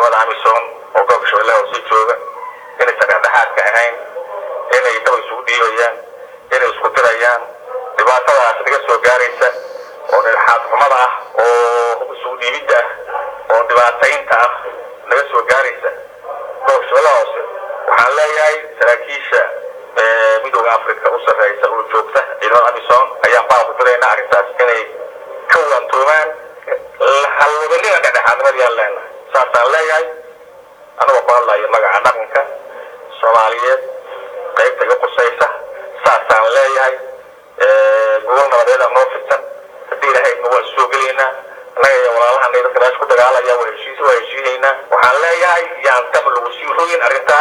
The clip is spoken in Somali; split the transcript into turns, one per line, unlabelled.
ciidamada amisom oo gobolka shabeellaha hoose jooga inaysan dhexdhexaadka ahayn inay daba isugu dhiibayaan inay isku dirayaan dhibaatadaas naga soo gaaraysa oo dhexaad xumada ah oo isugu dhiibidda ah oo dhibaataynta ah naga soo gaaraysa gobolka shabeellaha hoose waxaan leeyahay saraakiisha midooda africa u sarreysa oo joogta ciidamada amisom ayaan baa ku diraynaa arrintaas inay ka waantoomaan halwabanina dhexdhexaadnimadayaan leenahay saasaan leeyahay anagoo ku hadlayo magaca dhaqanka soomaaliyeed qaybta iga qusaysa saasaan leeyahay gobol nabadeeda noo fidsan haddii ilahaydna waan soo gelaynaa annaga iyo walaalahana dadka meesha ku dagaalaya waa heshiis waa heshiinaynaa waxaan leeyahay yaan dab lagu sii rogin arrintaa